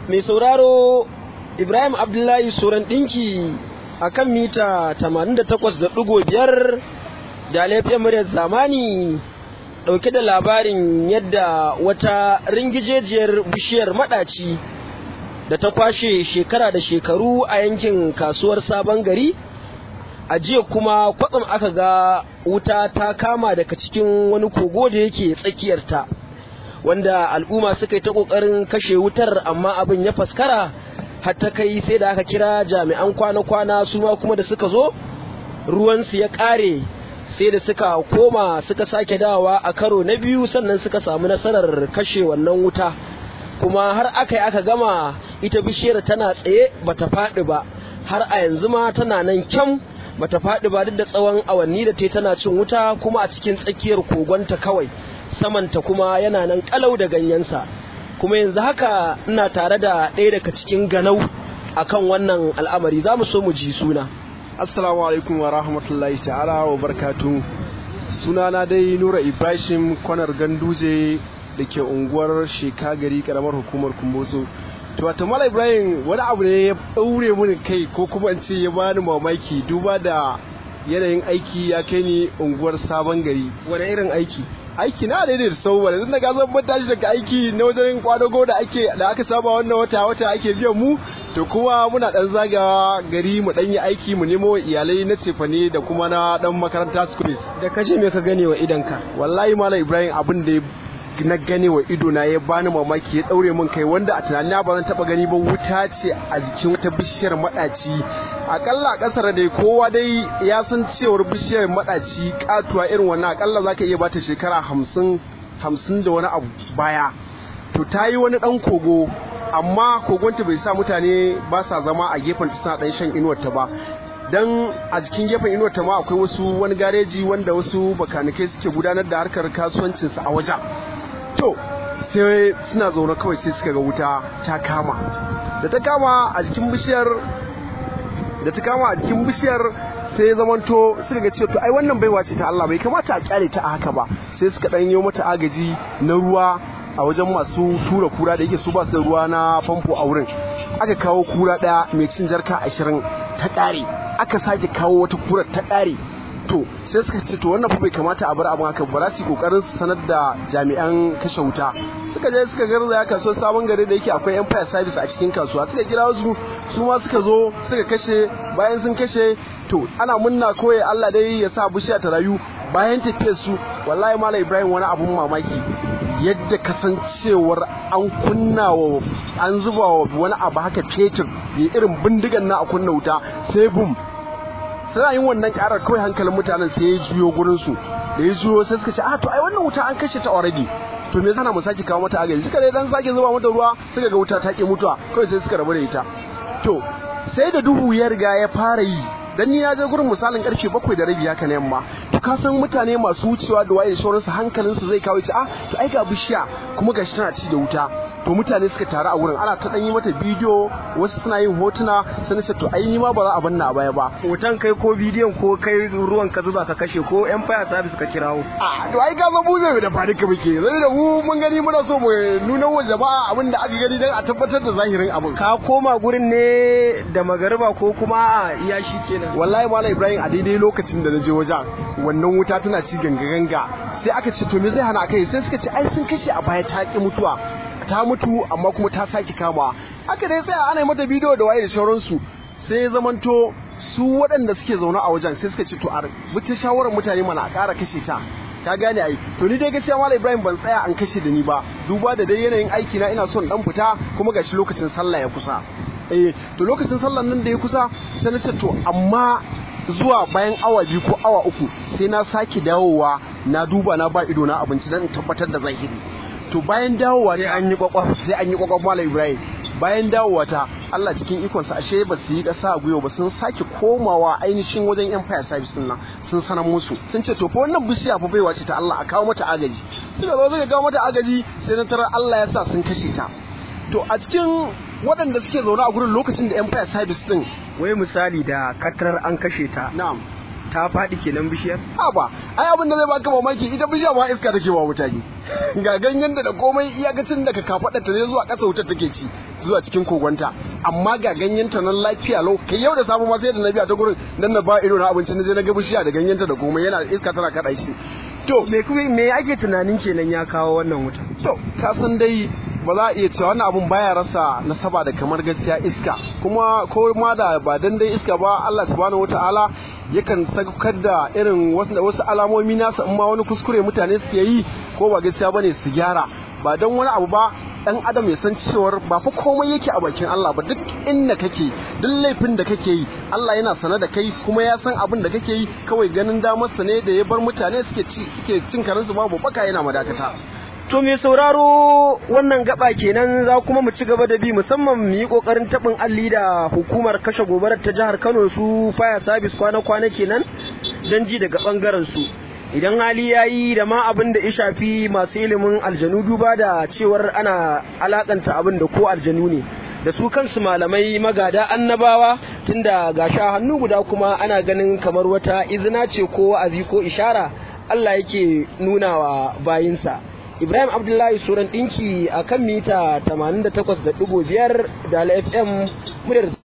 mai sauraro ibrahim abdullahi suran ɗinki a kan mita 88.5 da laifin muryar zamani ɗauke da labarin yadda wata ringijejiyar bishiyar maɗaci da ta kwashe shekara da shekaru a yankin kasuwar sabon gari a jiya kuma kwatsam aka ga wuta ta kama daga cikin wani kogo da yake tsakiyarta wanda al'umma suka yi ta ƙoƙarin kashe wutar amma abin ya faskara har ta kai sai da aka kira jami'an kwana-kwana su ma kuma da suka zo ruwansu ya ƙare sai da suka koma suka sake dawa a karo na biyu sannan suka samu nasarar kashe wannan wuta kuma har aka yi aka gama ita bishiyar tana tsaye bata faɗi ba har a yanzu ma tana nan kyam bata faɗi ba duk da tsawon awanni da ta tana cin wuta kuma a cikin tsakiyar kogonta kawai samanta kuma yana nan kalau da ganyensa kuma yanzu haka ina tare da ɗaya daga cikin ganau akan wannan al'amari za mu so mu ji suna assalamu alaikum wa rahmatullahi ta'ala wa barkatu sunana dai nura ibrahim kwanar ganduje da ke unguwar shekagari karamar hukumar kumboso to wata mala ibrahim wani abu ne ya ɗaure mini kai ko kuma in ce ya bani mamaki duba da yanayin aiki ya kai ni unguwar sabon gari wani irin aiki aiki na daidai da sau wani zan daga zan tashi daga aiki na wajen kwadago da ake da aka saba wannan wata wata ake biyan mu to kuma muna dan zagawa gari mu dan yi aiki mu nemo iyalai na cefane da kuma na dan makaranta schools da kaje me ka gane wa idanka wallahi malam ibrahim abin da na gane wa ido na ya bani mamaki ya daure min kai wanda a tunanina ba zan taba gani ba wuta ce a jikin wata bishiyar madaci akalla a kasar dai kowa dai ya san cewar bishiyar madaci katuwa irin wannan akalla zaka iya bata shekara hamsin hamsin da wani abu baya to ta yi wani dan kogo amma kogonta bai sa mutane ba sa zama a gefen ta suna dan shan inuwar ta ba dan a jikin gefen inuwar ta ma akwai wasu wani gareji wanda wasu bakanikai suke gudanar da harkar kasuwancinsu a wajen to sai suna zaune kawai sai suka ga wuta ta kama da ta kama a jikin bishiyar da ta kama a jikin bishiyar sai ya zamanto suka ga cewa to ai wannan baiwa ce ta Allah bai kamata a kyale ta a haka ba sai suka dan yi mata agaji na ruwa a wajen masu tura kura da yake su ba su ruwa na famfo a wurin aka kawo kura daya mai cin jarka ashirin ta ƙare aka sake kawo wata kura ta ƙare to sai suka ce to wannan fa bai kamata a bar abin haka ba za su yi kokarin su sanar da jami'an kashe wuta suka je suka garzaya kasuwar sabon gari da yake akwai empire service a cikin kasuwa suka kira wasu su ma suka zo suka kashe bayan sun kashe to ana munna koyi Allah dai ya sa bishiya ta rayu bayan tafiyar su wallahi malam Ibrahim wani abun mamaki yadda kasancewar an kunna wa an zuba wa wani abu haka fetur ya irin bindigan na a kunna wuta sai bum suna yin wannan karar kawai hankalin mutanen sai ya juyo gurin su da ya juyo sai suka ce a to ai wannan wuta an kashe ta already to me yasa mu sake kawo mata agaji suka dai dan sake zuba mata ruwa suka ga wuta ta ki mutuwa kawai sai suka rabu da ita to sai da duhu ya riga ya fara yi dan ni na je gurin misalin karfe bakwai da rabi haka na yamma to ka san mutane masu wucewa da waye sauran su hankalin su zai kawo ci a to ai ga bishiya kuma gashi tana ci da wuta to mutane suka taru a wurin ana ta dan yi mata bidiyo wasu suna yin hotuna sai na ce to ai ni ma ba za a banna a baya ba hoton kai ko bidiyon ko kai ruwan ka zuba ka kashe ko yan fire service ka kirawo a to ai ga mu bai da fadi ka muke zai da mu mun gani muna so mu nuna wa jama'a abin da aka gani dan a tabbatar da zahirin abin ka koma gurin ne da magariba ko kuma iya shi kenan wallahi malam ibrahim a daidai lokacin da na je wajen wannan wuta tana ci ganga ganga sai aka ce to me zai hana kai sai suka ce ai sun kashe a baya ta ki mutuwa ta mutu amma kuma ta sake kama aka dai tsaya ana mata bidiyo da waye da sauransu sai zamanto su waɗanda suke zaune a wajen sai suka ce to a mutu shawarar mutane mana a ƙara kashe ta ka gane ai to ni dai gaskiya malam ibrahim ban tsaya an kashe da ni ba duba da dai yanayin aiki na ina son dan fita kuma gashi lokacin sallah ya kusa eh to lokacin sallan nan da ya kusa sai na ce to amma zuwa bayan awa biyu ko awa uku sai na sake dawowa na duba na ba ido na abinci dan in tabbatar da zahiri to bayan dawowa sai an yi kwakwaf sai an yi kwakwaf malam ibrahim bayan dawowa ta Allah cikin ikonsa ashe ba su yi ƙasa a gwiwa ba sun sake komawa ainihin wajen empire service nan sun sanar musu sun ce to fa wannan bishiya fa baiwa ce ta Allah a kawo mata agaji suka zo suka kawo mata agaji sai na tarar Allah ya sa sun kashe ta to a cikin waɗanda suke zaune a gurin lokacin da empire service din wai misali da katarar an kashe ta na'am ta faɗi kenan bishiyar ha ba ai abin da zai baka mamaki ita bishiya ma iska take wa mutane ga ganyen da komai iyakacin daga kafaɗa ta ne zuwa ƙasa wutar take ci zuwa cikin kogonta amma ga ganyen ta nan lafiya lau kai yau da safe ma sai da na biya ta gurin dan na ba ido na abinci na je na ga bishiya da ganyen ta da komai yana iska tana kaɗa shi to me kuma me ake tunanin kenan ya kawo wannan wuta to ka san dai ba za a iya cewa wannan abun baya rasa nasaba da kamar gaskiya iska kuma ko ma da ba dan dai iska ba Allah subhanahu wataala yakan saukar da irin wasu alamomi nasa in ma wani kuskure mutane suke yi ko ba gaskiya bane su gyara ba dan wani abu ba dan adam ya san cewar ba fa komai yake a bakin Allah ba duk inda kake duk laifin da kake yi Allah yana sane da kai kuma ya san abin da kake yi kawai ganin damarsa ne da ya bar mutane suke suke cin karansu babu baka yana madakata To mai sauraro wannan gaba kenan za kuma mu ci gaba da bi musamman mu yi kokarin tabin alli da hukumar kashe gobarar ta jihar Kano su fire service kwana-kwana kenan don ji daga bangaren su. Idan hali ya yi da ma abin da ya shafi masu ilimin aljanu duba da cewar ana alakanta abin da ko aljanu ne. Da su kansu malamai magada annabawa tunda ga sha hannu guda kuma ana ganin kamar wata izina ce ko wa'azi ko ishara Allah yake nuna wa bayinsa. Ibrahim Abdullahi Suran ɗinki a kan mita 88.5 da FM muryar